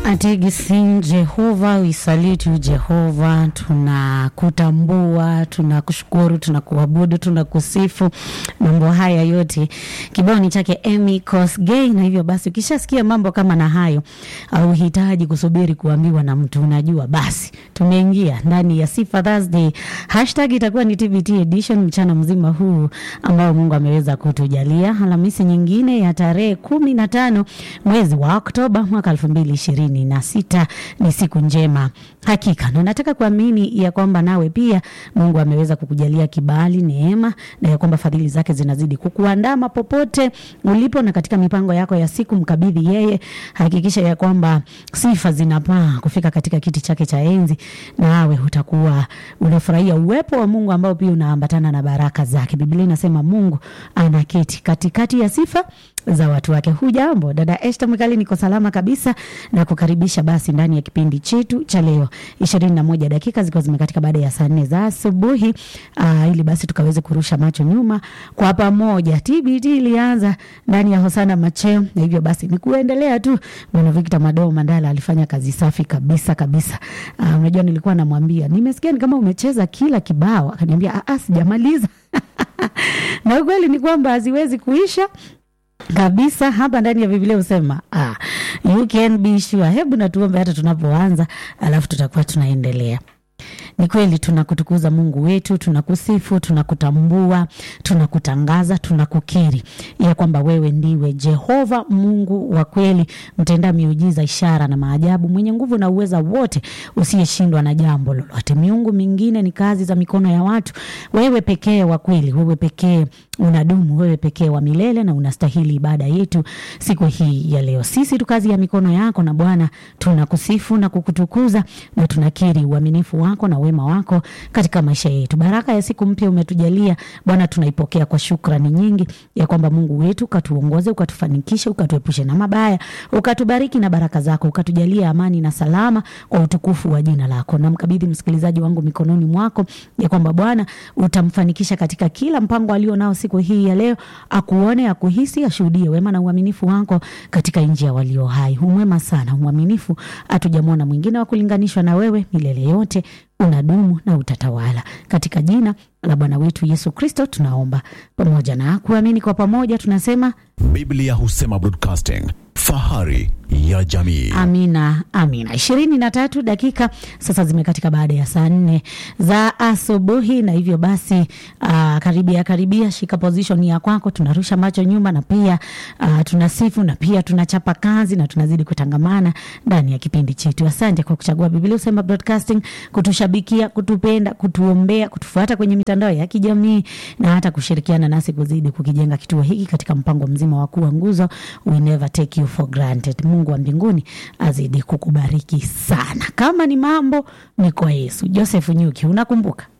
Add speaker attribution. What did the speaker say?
Speaker 1: Ategisin Jehova, we salute you Jehova, tunakutambua, tunakushukuru, tunakuabudu, tunakusifu. Mambo haya yote kibao ni chake Emmy Kosgei, na hivyo basi ukishasikia mambo kama na hayo, auhitaji kusubiri kuambiwa na mtu, unajua basi tumeingia ndani ya Sifa Thursday. Hashtag itakuwa ni TBT edition mchana mzima huu ambao Mungu ameweza kutujalia, Alhamisi nyingine ya tarehe kumi na tano mwezi wa Oktoba mwaka elfu mbili ishirini na sita. Ni siku njema hakika, na nataka kuamini ya kwamba nawe pia Mungu ameweza kukujalia kibali, neema na ya kwamba fadhili zake zinazidi kukuandama popote ulipo na katika mipango yako ya siku, mkabidhi yeye. Hakikisha ya kwamba sifa zinapaa kufika katika kiti chake cha enzi, nawe utakuwa unafurahia uwepo wa Mungu ambao pia unaambatana na baraka zake. Biblia inasema Mungu anaketi katikati ya sifa za watu wake. Hujambo dada Esther Mwikali, niko salama kabisa na kukaribisha basi ndani ya kipindi chetu cha leo, ishirini na moja dakika zikiwa zimekatika baada ya saa nne za asubuhi, uh, ili basi tukaweze kurusha macho nyuma kwa pamoja. TBT ilianza ndani ya Hosana Macheo, na hivyo basi ni kuendelea tu. Bwana Victor Madoo Mandala alifanya kazi safi kabisa kabisa. Uh, unajua nilikuwa namwambia nimesikia ni kama umecheza kila kibao, akaniambia ah, sijamaliza na ukweli ni kwamba haziwezi kuisha kabisa hapa ndani ya Biblia husema ah, you can be sure. Hebu natuombe hata tunapoanza, alafu tutakuwa tunaendelea. Ni kweli tunakutukuza Mungu wetu, tunakusifu, tunakutambua, tunakutangaza, tunakukiri ya kwamba wewe ndiwe Jehova Mungu wa kweli, mtenda miujiza, ishara na maajabu, mwenye nguvu na uweza wote, usiyeshindwa na jambo lolote. Miungu mingine ni kazi za mikono ya watu. Wewe pekee wa kweli, wewe pekee unadumu, wewe pekee wa milele na unastahili ibada yetu siku hii ya leo. Sisi tu kazi ya mikono yako, na Bwana tunakusifu na kukutukuza na tunakiri uaminifu wako na wema wako katika maisha yetu. Baraka ya siku mpya umetujalia Bwana, tunaipokea kwa shukrani nyingi ya kwamba Mungu wetu ukatuongoze, ukatufanikishe, ukatuepushe na mabaya, ukatubariki na baraka zako, ukatujalia amani na salama kwa utukufu wa jina lako. Namkabidhi msikilizaji wangu mikononi mwako ya kwamba Bwana utamfanikisha katika kila mpango alio nao siku hii ya leo, akuone, akuhisi, ashuhudie wema na uaminifu wako katika nchi ya walio hai. Umwema sana, umwaminifu, hatujamwona mwingine wa kulinganishwa na wewe milele yote unadumu na utatawala. Katika jina la Bwana wetu Yesu Kristo tunaomba pamoja na kuamini kwa pamoja, tunasema
Speaker 2: Biblia husema broadcasting, fahari ya jamii.
Speaker 1: amina, amina. ishirini na tatu dakika sasa zimekatika baada ya saa nne za asubuhi, na hivyo basi uh, karibia karibia, shika position ya kwako. Tunarusha macho nyuma na pia uh, tunasifu na pia tunachapa kazi na tunazidi kutangamana ndani ya kipindi chetu. Asante kwa kuchagua Biblia husema broadcasting, kutushabikia, kutupenda, kutuombea, kutufuata kwenye mitandao ya kijamii na hata kushirikiana nasi kuzidi kukijenga kituo hiki katika mpango mzima wa kuwa nguzo. We never take you for granted. Mungu wa mbinguni azidi kukubariki sana. Kama ni mambo ni kwa Yesu. Joseph Nyuki, unakumbuka